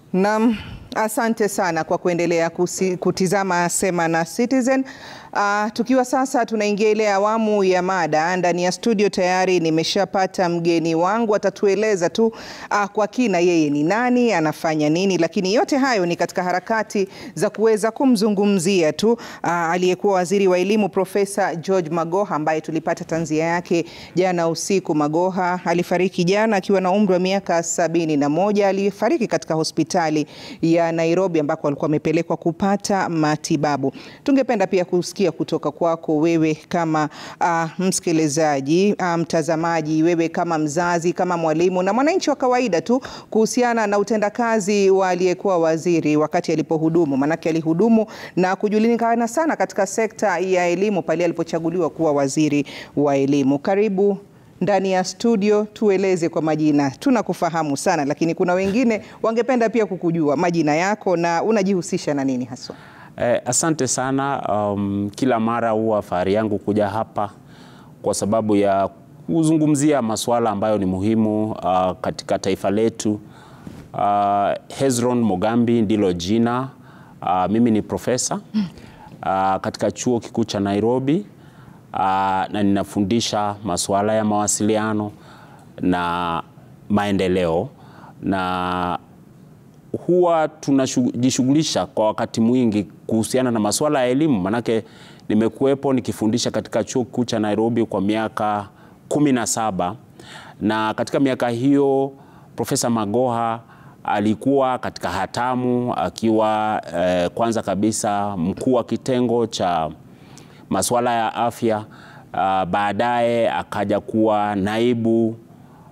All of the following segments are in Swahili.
Naam, asante sana kwa kuendelea kusi, kutizama Sema na Citizen. Uh, tukiwa sasa tunaingia ile awamu ya mada. Ndani ya studio tayari nimeshapata mgeni wangu, atatueleza tu uh, kwa kina yeye ni nani, anafanya nini, lakini yote hayo ni katika harakati za kuweza kumzungumzia tu uh, aliyekuwa waziri wa elimu Profesa George Magoha ambaye tulipata tanzia yake jana usiku. Magoha alifariki jana akiwa na umri wa miaka sabini na moja. Alifariki katika hospitali ya Nairobi ambako alikuwa amepelekwa kupata matibabu. Tungependa pia kusikia kutoka kwako wewe kama uh, msikilizaji, uh, mtazamaji, wewe kama mzazi, kama mwalimu na mwananchi wa kawaida tu kuhusiana na utendakazi wa aliyekuwa waziri wakati alipohudumu, manake alihudumu na kujulikana sana katika sekta ya elimu pale alipochaguliwa kuwa waziri wa elimu. Karibu ndani ya studio, tueleze kwa majina. Tunakufahamu sana, lakini kuna wengine wangependa pia kukujua majina yako na unajihusisha na nini haswa? Eh, asante sana. Um, kila mara huwa fahari yangu kuja hapa kwa sababu ya kuzungumzia masuala ambayo ni muhimu uh, katika taifa letu. Uh, Hezron Mogambi ndilo jina. Uh, mimi ni profesa uh, katika chuo kikuu cha Nairobi uh, na ninafundisha masuala ya mawasiliano na maendeleo na huwa tunajishughulisha kwa wakati mwingi kuhusiana na masuala ya elimu, manake nimekuwepo nikifundisha katika chuo kikuu cha Nairobi kwa miaka kumi na saba na katika miaka hiyo Profesa Magoha alikuwa katika hatamu akiwa eh, kwanza kabisa mkuu wa kitengo cha masuala ya afya uh, baadaye akaja kuwa naibu uh,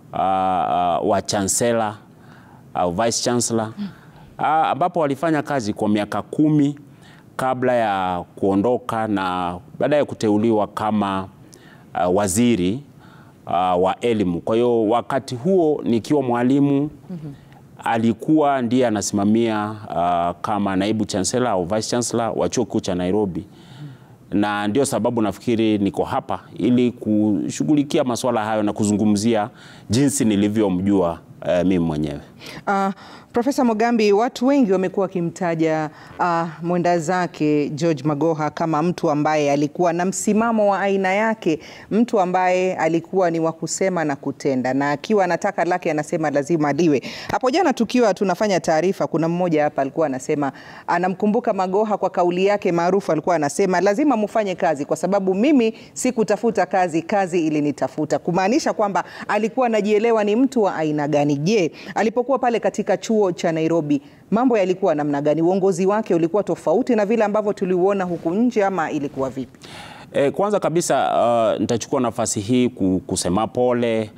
uh, wa chancellor au vice chancellor ambapo walifanya kazi kwa miaka kumi kabla ya kuondoka na baadaye kuteuliwa kama uh, waziri uh, wa elimu. Kwa hiyo wakati huo nikiwa mwalimu mm -hmm. alikuwa ndiye anasimamia uh, kama naibu chancellor au vice chancellor wa chuo kikuu cha Nairobi na ndio sababu nafikiri niko hapa ili kushughulikia masuala hayo na kuzungumzia jinsi nilivyomjua uh, mimi mwenyewe. Uh, Profesa Mogambi, watu wengi wamekuwa wakimtaja uh, mwenda zake George Magoha kama mtu ambaye alikuwa na msimamo wa aina yake, mtu ambaye alikuwa ni wa kusema na kutenda, na akiwa anataka lake anasema lazima liwe. Hapo jana tukiwa tunafanya taarifa, kuna mmoja hapa alikuwa anasema anamkumbuka Magoha kwa kauli yake maarufu, alikuwa anasema lazima mufanye kazi kwa sababu mimi sikutafuta kazi, kazi ilinitafuta, kumaanisha kwamba alikuwa anajielewa ni mtu wa aina gani. Je, alipokuwa pale katika chuo cha Nairobi mambo yalikuwa namna gani? Uongozi wake ulikuwa tofauti na vile ambavyo tuliuona huku nje ama ilikuwa vipi? E, kwanza kabisa uh, nitachukua nafasi hii kusema pole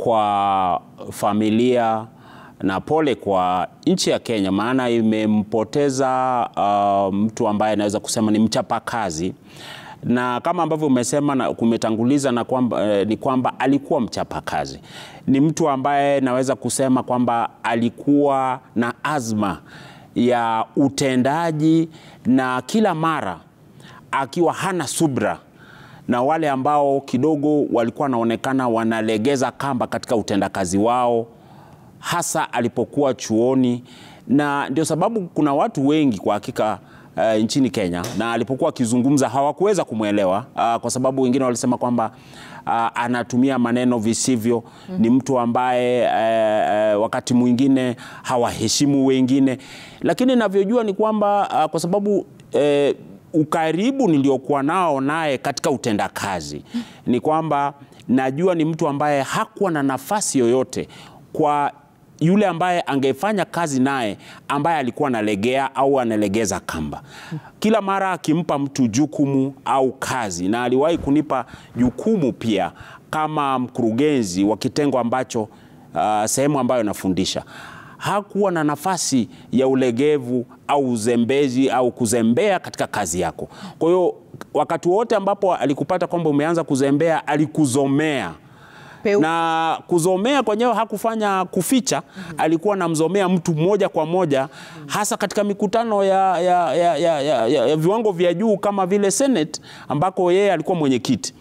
kwa familia na pole kwa nchi ya Kenya, maana imempoteza uh, mtu ambaye anaweza kusema ni mchapakazi na kama ambavyo umesema na kumetanguliza na kwamba, eh, ni kwamba alikuwa mchapakazi. Ni mtu ambaye naweza kusema kwamba alikuwa na azma ya utendaji na kila mara akiwa hana subra na wale ambao kidogo walikuwa wanaonekana wanalegeza kamba katika utendakazi wao, hasa alipokuwa chuoni, na ndio sababu kuna watu wengi kwa hakika Uh, nchini Kenya na alipokuwa akizungumza hawakuweza kumwelewa uh, kwa sababu wengine walisema kwamba uh, anatumia maneno visivyo. mm -hmm. Ni mtu ambaye uh, uh, wakati mwingine hawaheshimu wengine, lakini navyojua ni kwamba uh, kwa sababu uh, ukaribu niliokuwa nao naye katika utendakazi mm -hmm. ni kwamba najua ni mtu ambaye hakuwa na nafasi yoyote kwa yule ambaye angefanya kazi naye ambaye alikuwa analegea au analegeza kamba. Kila mara akimpa mtu jukumu au kazi, na aliwahi kunipa jukumu pia kama mkurugenzi wa kitengo ambacho uh, sehemu ambayo nafundisha, hakuwa na nafasi ya ulegevu au uzembezi au kuzembea katika kazi yako. Kwa hiyo wakati wote ambapo alikupata kwamba umeanza kuzembea, alikuzomea Peu. Na kuzomea kwenyewe hakufanya kuficha. mm -hmm. Alikuwa anamzomea mtu moja kwa moja, mm -hmm. hasa katika mikutano ya, ya, ya, ya, ya, ya viwango vya juu kama vile Senate ambako yeye alikuwa mwenyekiti.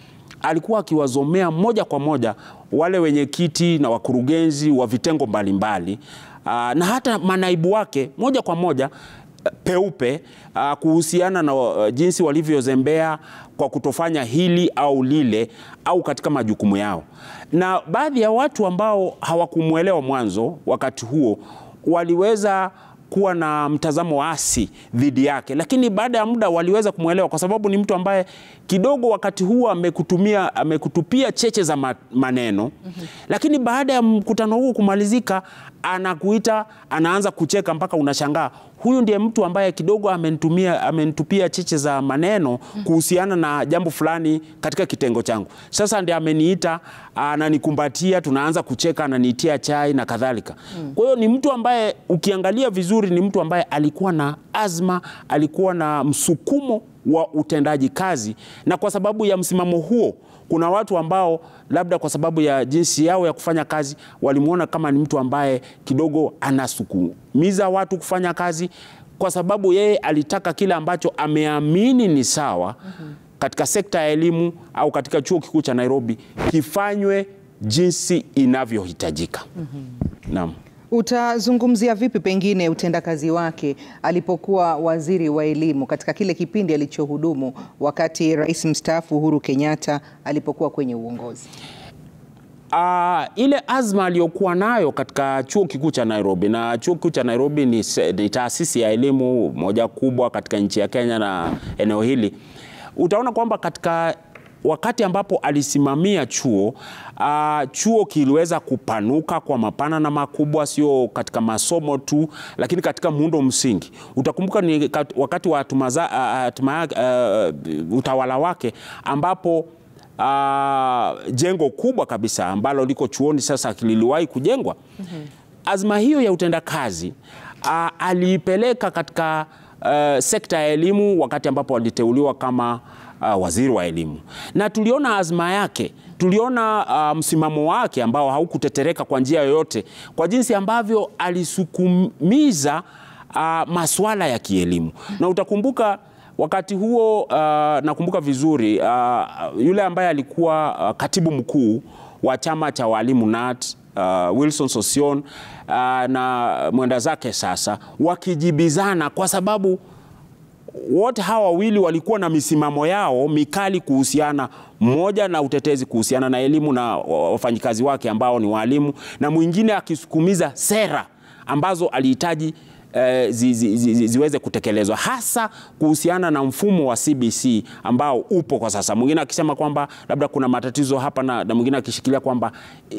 alikuwa akiwazomea moja kwa moja wale wenyekiti na wakurugenzi wa vitengo mbalimbali aa, na hata manaibu wake moja kwa moja peupe uh, kuhusiana na uh, jinsi walivyozembea kwa kutofanya hili au lile au katika majukumu yao, na baadhi ya watu ambao hawakumwelewa mwanzo wakati huo waliweza kuwa na mtazamo asi dhidi yake, lakini baada ya muda waliweza kumwelewa kwa sababu ni mtu ambaye kidogo wakati huo amekutumia amekutupia cheche za ma- maneno mm -hmm. Lakini baada ya mkutano huu kumalizika, anakuita anaanza kucheka mpaka unashangaa huyu ndiye mtu ambaye kidogo amenitumia amenitupia cheche za maneno kuhusiana na jambo fulani katika kitengo changu. Sasa ndiye ameniita, ananikumbatia, tunaanza kucheka, ananiitia chai na kadhalika. Kwa hiyo ni mtu ambaye ukiangalia vizuri, ni mtu ambaye alikuwa na azma, alikuwa na msukumo wa utendaji kazi, na kwa sababu ya msimamo huo kuna watu ambao labda kwa sababu ya jinsi yao ya kufanya kazi walimwona kama ni mtu ambaye kidogo anasukumiza watu kufanya kazi, kwa sababu yeye alitaka kile ambacho ameamini ni sawa katika sekta ya elimu au katika chuo kikuu cha Nairobi kifanywe jinsi inavyohitajika. Naam. Utazungumzia vipi pengine utendakazi wake alipokuwa waziri wa elimu katika kile kipindi alichohudumu wakati rais mstaafu Uhuru Kenyatta alipokuwa kwenye uongozi? Uh, ile azma aliyokuwa nayo katika chuo kikuu cha Nairobi, na chuo kikuu cha Nairobi ni, se- ni taasisi ya elimu moja kubwa katika nchi ya Kenya na eneo hili, utaona kwamba katika wakati ambapo alisimamia chuo uh, chuo kiliweza kupanuka kwa mapana na makubwa, sio katika masomo tu, lakini katika muundo msingi. Utakumbuka ni kat- wakati wa tumaza, uh, tuma, uh, utawala wake ambapo uh, jengo kubwa kabisa ambalo liko chuoni sasa liliwahi kujengwa. Azma hiyo ya utendakazi uh, aliipeleka katika uh, sekta ya elimu wakati ambapo aliteuliwa kama uh, waziri wa elimu, na tuliona azma yake, tuliona uh, msimamo wake ambao haukutetereka kwa njia yoyote, kwa jinsi ambavyo alisukumiza uh, masuala ya kielimu, na utakumbuka wakati huo uh, nakumbuka vizuri uh, yule ambaye alikuwa uh, katibu mkuu wa chama cha walimu NAT uh, Wilson Sosion uh, na mwenda zake sasa wakijibizana kwa sababu wote hawa wawili walikuwa na misimamo yao mikali kuhusiana, mmoja na utetezi kuhusiana na elimu na wafanyikazi wake ambao ni walimu, na mwingine akisukumiza sera ambazo alihitaji eh, zi, zi, zi, ziweze kutekelezwa hasa kuhusiana na mfumo wa CBC ambao upo kwa sasa. Mwingine akisema kwamba labda kuna matatizo hapa na, na mwingine akishikilia kwamba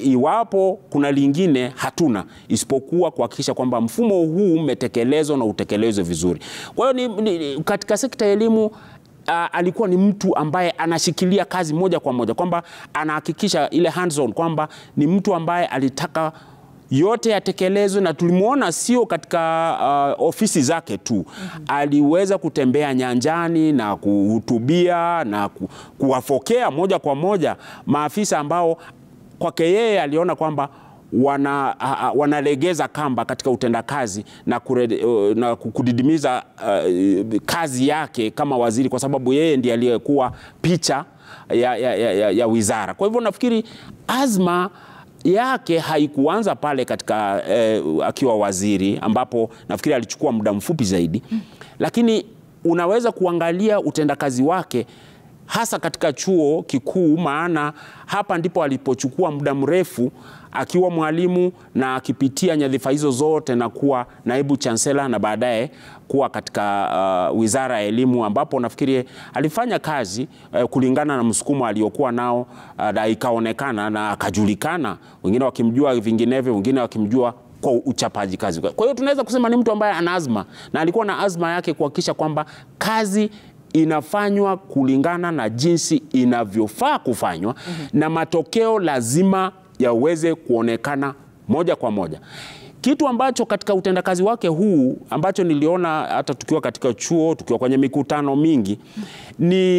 iwapo kuna lingine hatuna isipokuwa kuhakikisha kwamba mfumo huu umetekelezwa na utekelezwe vizuri. Kwa hiyo ni, ni, katika sekta ya elimu uh, alikuwa ni mtu ambaye anashikilia kazi moja kwa moja, kwamba anahakikisha ile hands on, kwamba ni mtu ambaye alitaka yote yatekelezwe, na tulimwona sio katika uh, ofisi zake tu. Aliweza kutembea nyanjani na kuhutubia na ku, kuwafokea moja kwa moja maafisa ambao kwake yeye aliona kwamba wana, uh, wanalegeza kamba katika utendakazi na, kure, uh, na kudidimiza uh, kazi yake kama waziri, kwa sababu yeye ndiye aliyekuwa picha ya, ya, ya, ya wizara. Kwa hivyo nafikiri azma yake haikuanza pale katika eh, akiwa waziri ambapo nafikiri alichukua muda mfupi zaidi, lakini unaweza kuangalia utendakazi wake hasa katika chuo kikuu, maana hapa ndipo alipochukua muda mrefu akiwa mwalimu na akipitia nyadhifa hizo zote na kuwa naibu chansela na baadaye kuwa katika uh, wizara ya elimu ambapo nafikiri alifanya kazi uh, kulingana na msukumo aliokuwa nao uh, na ikaonekana na akajulikana, wengine wakimjua vinginevyo, wengine wakimjua kwa uchapaji kazi. Kwa hiyo tunaweza kusema ni mtu ambaye ana azma na alikuwa na azma yake kuhakikisha kwamba kazi inafanywa kulingana na jinsi inavyofaa kufanywa mm -hmm. na matokeo lazima yaweze kuonekana moja kwa moja, kitu ambacho katika utendakazi wake huu ambacho niliona hata tukiwa katika chuo, tukiwa kwenye mikutano mingi, ni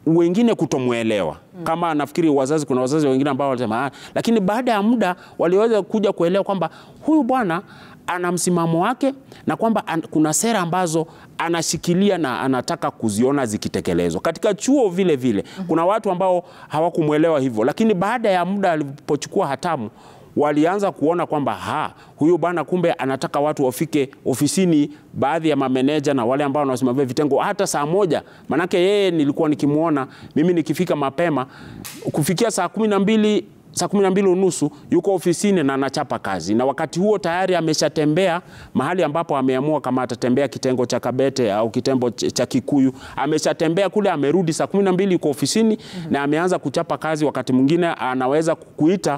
wengine kutomwelewa kama nafikiri wazazi, kuna wazazi wengine ambao walisema, "Ah," lakini baada ya muda waliweza kuja kuelewa kwamba huyu bwana ana msimamo wake na kwamba an, kuna sera ambazo anashikilia na anataka kuziona zikitekelezwa. Katika chuo vile vile kuna watu ambao hawakumwelewa hivyo, lakini baada ya muda alipochukua hatamu walianza kuona kwamba ha, huyu bwana kumbe anataka watu wafike ofisini, baadhi ya mameneja na wale ambao wanasimamia vitengo hata saa moja. Manake yeye nilikuwa nikimwona mimi nikifika mapema kufikia saa kumi na mbili saa kumi na mbili unusu yuko ofisini na anachapa kazi, na wakati huo tayari ameshatembea mahali ambapo ameamua kama atatembea kitengo cha Kabete au kitengo ch- cha Kikuyu, ameshatembea kule, amerudi saa kumi na mbili yuko ofisini na ameanza kuchapa kazi. Wakati mwingine anaweza kukuita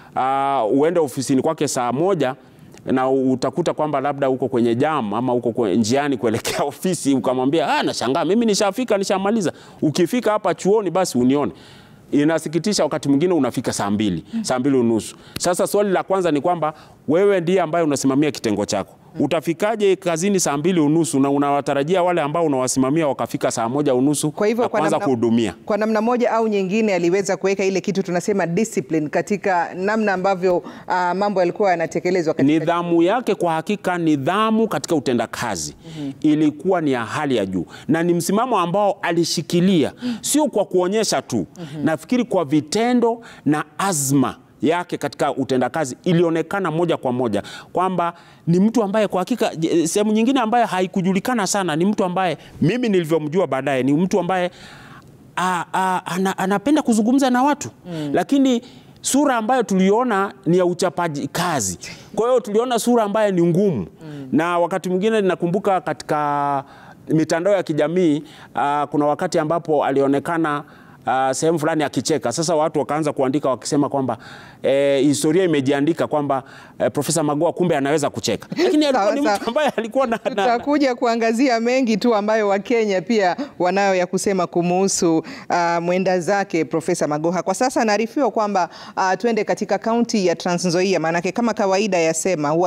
uh, uende ofisini kwake saa moja na utakuta kwamba labda uko kwenye jam ama uko kwenye njiani kuelekea ofisi, ukamwambia ah, nashangaa mimi nishafika, nishamaliza. Ukifika hapa chuoni basi unione. Inasikitisha, wakati mwingine unafika saa mbili, saa mbili unusu. Sasa swali la kwanza ni kwamba wewe ndiye ambaye unasimamia kitengo chako, utafikaje kazini saa mbili unusu na unawatarajia wale ambao unawasimamia wakafika saa moja unusu Kwa hivyo na kwa kuanza namna- kuhudumia? Kwa namna moja au nyingine aliweza kuweka ile kitu tunasema discipline katika namna ambavyo ah, mambo yalikuwa yanatekelezwa katika Nidhamu yake kwa hakika, nidhamu katika utendakazi ilikuwa ni ya hali ya juu, na ni msimamo ambao alishikilia, sio kwa kuonyesha tu. Nafikiri kwa vitendo na azma yake katika utendakazi ilionekana moja kwa moja kwamba ni mtu ambaye kwa hakika, je, sehemu nyingine ambaye haikujulikana sana, ni mtu ambaye mimi nilivyomjua baadaye, ni mtu ambaye a, a, ana, anapenda kuzungumza na watu lakini sura ambayo tuliona ni ya uchapaji kazi. Kwa hiyo tuliona sura ambayo ni ngumu na wakati mwingine nakumbuka katika mitandao ya kijamii ah, kuna wakati ambapo alionekana ah, sehemu fulani akicheka. Sasa watu wakaanza kuandika wakisema kwamba eh, historia imejiandika kwamba eh, Profesa Magoha kumbe anaweza kucheka, lakini alikuwa ni Sawa, mtu ambaye alikuwa na, na, na Tutakuja kuangazia mengi tu ambayo Wakenya pia wanayo ya kusema kumuhusu uh, mwenda zake Profesa Magoha. Kwa sasa naarifiwa kwamba uh, twende katika kaunti ya Trans Nzoia, maanake kama kawaida yasema huwa